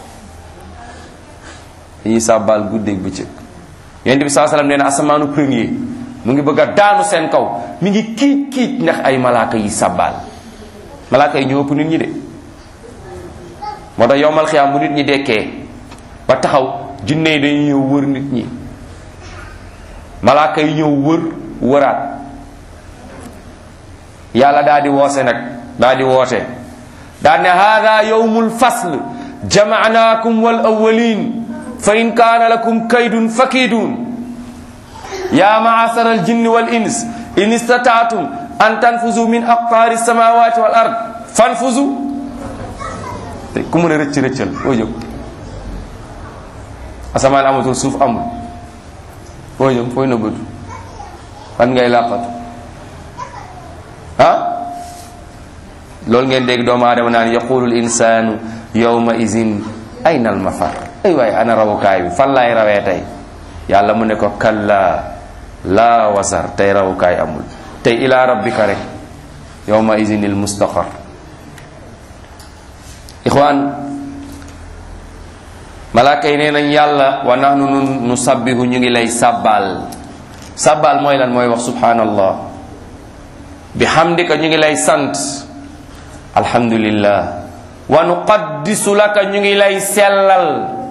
dañuy sàbbaal guddeeg bëccëg yonent bi saa salaam nee na asamaanu premier mu ngi bëgg a daanu seen kaw mi ngi kiic kiic ndax ay malaaka yi sàbbaal malaaka yi ñoo ëpp nit ñi de moo tax yowmal xiyaam bu nit ñi dekkee ba taxaw jinne yi dañuy ñëw wër nit ñi malaaka yi ñëw wër wëraat yàlla daa di woose nag daa di woote daa ne hada yowmul fasl jamaanaakum wal awwalin fa in kaana lakum kaydun fakidun ya maasara aljinni wal ins in istataatum an tanfuzu min aqtaari samawati wal ard fanfuzu ku mën a rëcc rëccal foo jëm asamaan amatul suuf amul foo jëm fooy nëbbatu fan ngay làqatu ah loolu ngeen dégg doomu aadama naan yaqulu l insanu yawma izin ayna al mafar ay waay ana rawukaay bi fan laay rawee tey yàlla mu ne ko kalla laa wasar tey rawukaay amul tey ila rabbika rek yawma izin il mustaqar ixwaan malaaka yi nee nañ yàlla wa nahnu nun nu sabbihu ñu ngi lay sàbbaal sàbbaal mooy lan mooy wax subhanallah bi hamdika ñu ngi lay sant alhamdulillah wa nuqaddisu laka ñu ngi lay sellal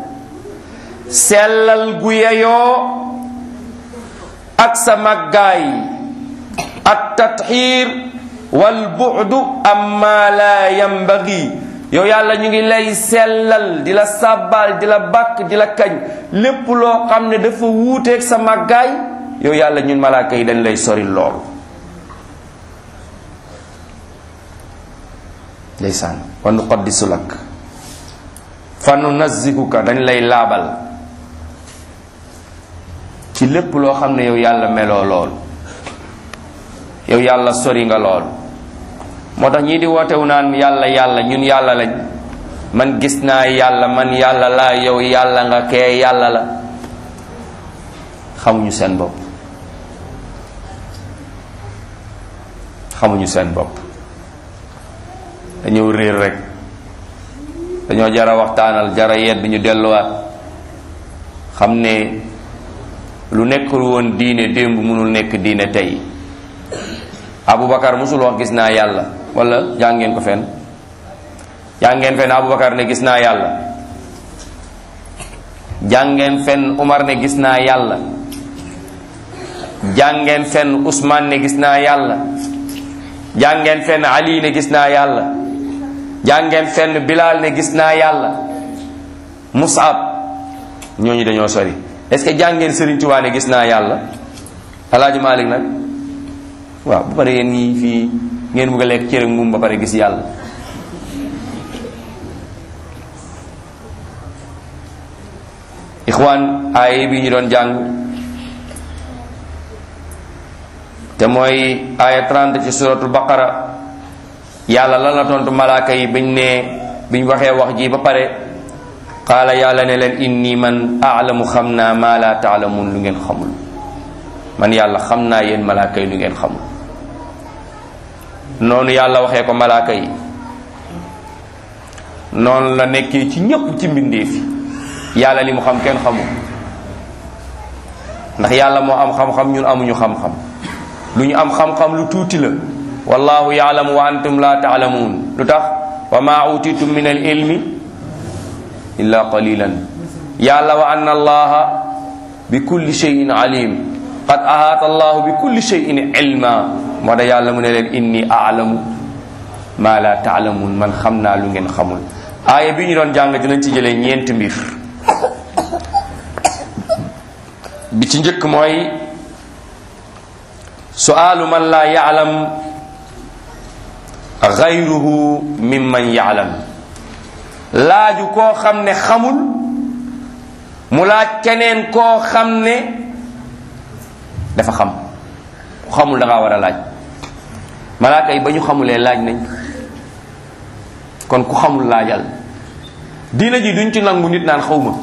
sellal gu yeyoo ak sa màggaay at tatxiir wal bu'du amma la yambagi yow yàlla ñu ngi lay sellal di la sàbbaal di la bàkk di la kañ lépp loo xam ne dafa wuuteeg sa màggaay yow yàlla ñun malaaka yi dañ lay sori lool ndeysaan wa nuqaddisu lak fa nunazzihuka dañ lay laabal ci lépp loo xam ne yow yàlla meloo lool yow yàlla sori nga lool moo tax ñii di wootewu naan yàlla yàlla ñun yàlla lañ man gis naa yàlla man yàlla laa yow yàlla nga kee yàlla la xamuñu seen bopp xamuñu seen bopp dañoo réer rek dañoo jara waxtaanal jara yedd ñu delluwaat xam ne lu nekkul woon diine démb mënul nekk diine tey Aboubacar musul wax gis naa yàlla wala jàngeen ko fen jàngeen fen Aboubacar ne gis naa yàlla jàngeen fen Umar ne gis naa yàlla jàngeen fen Ousmane ne gis naa yàlla jàngeen fenn ali ne gis naa yàlla jàngeen fenn bilal ne gis naa yàlla musab ñooñu dañoo sori est-ce que jàngeen Sëriñ Tuubaa ne gis naa yàlla alaaji Malik nag waaw bu pare yéen ñii fii ngeen bëgg a lekk cere ngum ba pare gis yàlla ixwaan aaya bi ñu doon jàng te mooy aaya 30 ci suratul baqara yàlla lan la tontu malaaka yi biñ ne biñ waxee wax ji ba pare qaala yàlla ne leen inni man aalamu xam naa maa laa taalamuun lu ngeen xamul man yàlla xam naa yéen malaaka yi lu ngeen xamul noonu yàlla waxee ko malaaka yi noonu la nekkee ci ñépp ci mbindeef yi yàlla li mu xam kenn xamul ndax yàlla moo am xam-xam ñun amuñu xam-xam lu ñu am xam-xam lu tuuti la wallahu yaalamu wa antum la taalamuun lu tax wa ma utitum min al ilmi illa qalilan yàlla wa anna allaha bi kulli shay'in alim qad ahaata allahu bi kulli shay'in ilma moo da yàlla mu ne leen inni aalamu ma la taalamuun man xam naa lu ngeen xamul aaya bi ñu doon jàng dinañ ci jëlee ñeenti mbir bi ci njëkk mooy su'aalu man laa ya'lam gayruhu mimman ya'lam laaju koo xam ne xamul mu laaj keneen koo xam ne dafa xam ku xamul da ngaa war a laaj malaaka yi ba ñu xamulee laaj nañ kon ku xamul laajal diina ji duñ ci nangu nit naan xawma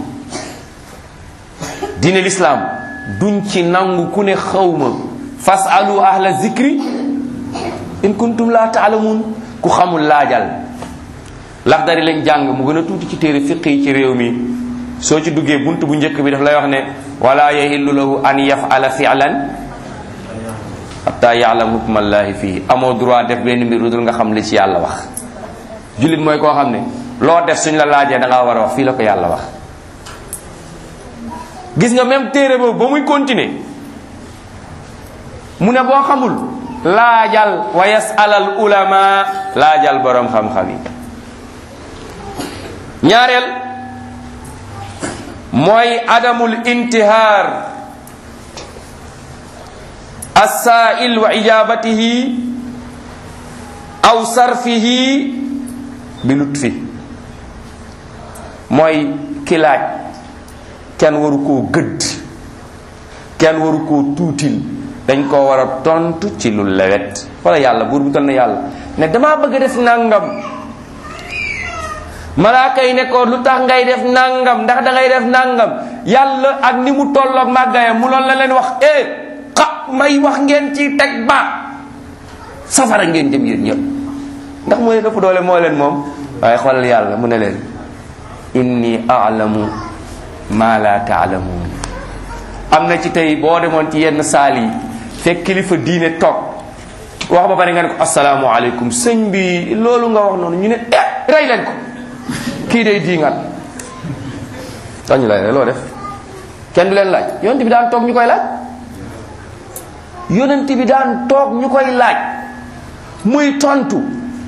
diine lislaam duñ ci nangu ku ne xawma fasalu ahla zikri in kuntum la taalamuun ku xamul laajal laxdari lañ jàng mu gën a tuuti ci téere fiq yi ci réew mi soo ci duggee bunt bu njëkk bi daf lay wax ne wala yahillu lahu an yafala fi'lan hatta ya'lam hukmallahi fii amoo droit def benn mbir lu dul nga xam li ci yàlla wax jullit mooy koo xam ne loo def suñ la laajee da ngaa war a wax fii la ko yàlla wax gis nga même téere boobu ba muy continuer mu ne boo xamul laajal wa yasalal ulama laajal borom xam-xam yi ñaareel mooy adamul intihaar assail wa ijabatihi aw sarfihi bi lutfi mooy ki laaj kenn waru koo gëdd kenn waru koo tuutil dañ koo war a tontu ci lu lewet wala yàlla buur bu tal na yàlla ne damaa bëgg a def nangam malaaka yi ne ko lu tax ngay def nangam ndax da ngay def nangam yàlla ak ni mu tolloog màggayam mu loolu la leen wax eh xa may wax ngeen ci teg ba safara ngeen jëm yéen ñëpp ndax moo leen ëpp doole moo leen moom waaye xoolal yàlla mu ne leen inni alamu ma la taalamuun am na ci tey boo demoon ci yenn saal yi fekk kilifa diine toog wax ba pare nga ne ko asalaamualeykum sëñ bi loolu nga wax noonu ñu ne eh rey leen ko kii day diingat dañu lay rey loo def kenn du leen laaj yonent bi daan toog ñu koy laaj yonent bi daan toog ñu koy laaj muy tontu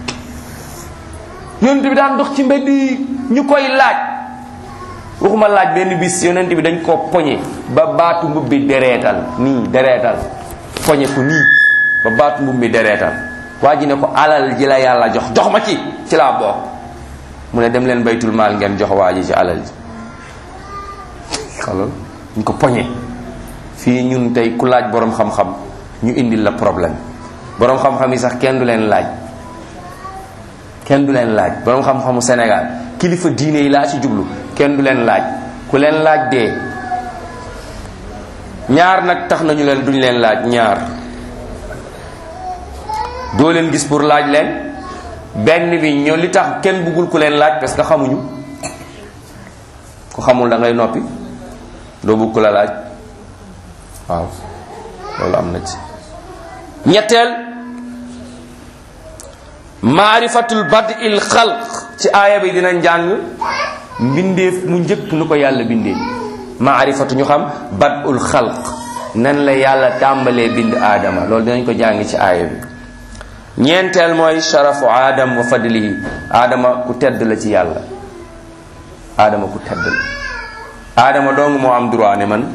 yonent bi daan dox ci mbedd yi ñu koy laaj waxuma laaj benn bis yonent bi dañ koo poñe ba baatu mbub bi dereetal nii dereetal poñe ko nii ba baatu mbub bi dereetal waa ji ne ko alal ji la yàlla jox jox ma ci ci laa bokk mu ne dem leen baytul maal ngeen jox waa ji ci alal ji xalal ñu ko poñe fii ñun tey ku laaj boroom xam-xam ñu indil la problème boroom xam-xam yi sax kenn du leen laaj kenn du leen laaj boroom xam-xamu Sénégal kilifa diine yi laa ci jublu kenn du leen laaj ku leen laaj dee ñaar nag tax nañu leen duñ leen laaj ñaar doo leen gis pour laaj leen benn bi ñoo li tax kenn bëggul ku leen laaj parce que xamuñu ku xamul da ngay noppi doo bëgg ku la laaj waaw loolu am na ci ñetteel maarifatul badil xalq ci aaya bi dina njàng mbindeef mu njëkk nu ko yàlla bindee maarifatu ñu xam badul xalq nan la yàlla tàmbalee bind aadama loolu dinañ ko jàng ci aaya bi ñeenteel mooy sharafu aadam wa fadlihi aadama ku tedd la ci yàlla aadama ku tedd la aadama dong moo am droit ne man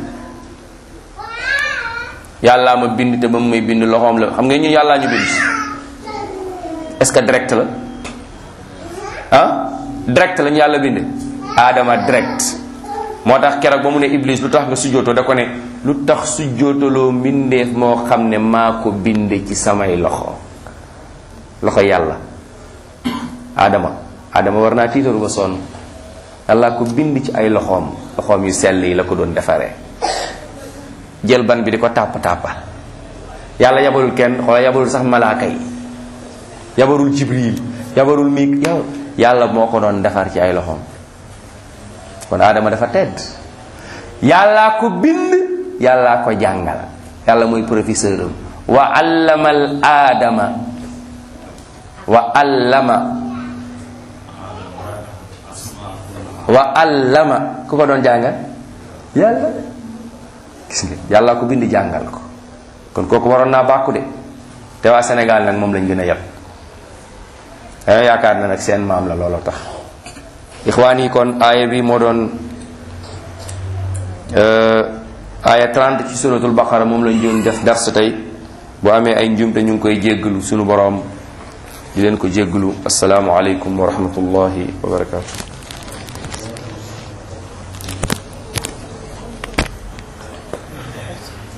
yàllaa ma bind te ba mu may bind loxoom la xam nga ñu yàllaa ñu bind est-ce que direct la ah direct lañu yàlla bind aadama direct moo tax keroog ba mu ne iblis lu tax nga sujjootoo da ko ne lu tax sujjootaloo mbindeef moo xam ne maa ko bind ci samay loxo loxo yàlla aadama aadama war naa tiitaru ba sonn yàlla ko bind ci ay loxoom loxoom yu sell yi la ko doon defaree jël ban bi di ko tàpp tàppal yàlla yabalul kenn xoola yabalul sax malaaka yi yabarul jibril yabarul mik yow yàlla moo ko doon defar ci ay loxoom kon aadama dafa tedd yàllaa ko bind yàllaa ko jàngal yàlla mooy professeur am wa allama al aadama wa allama wa allama ku ko doon jàngal yàlla gis nga yàllaa ko bind jàngal ko kon kooku waroon naa bàkku de te waa Sénégal nag moom lañ gën a yab dañoo yaakaar na nag seen maam la looloo tax ixwaan yi kon aaya bi moo doon aaya 30 ci suratul baqara moom lañ doon def dars tey bu amee ay njumte ñu ngi koy jéggalu sunu boroom di leen ko jéggalu asalaamu aleykum wa rahmatullahi wa barakatu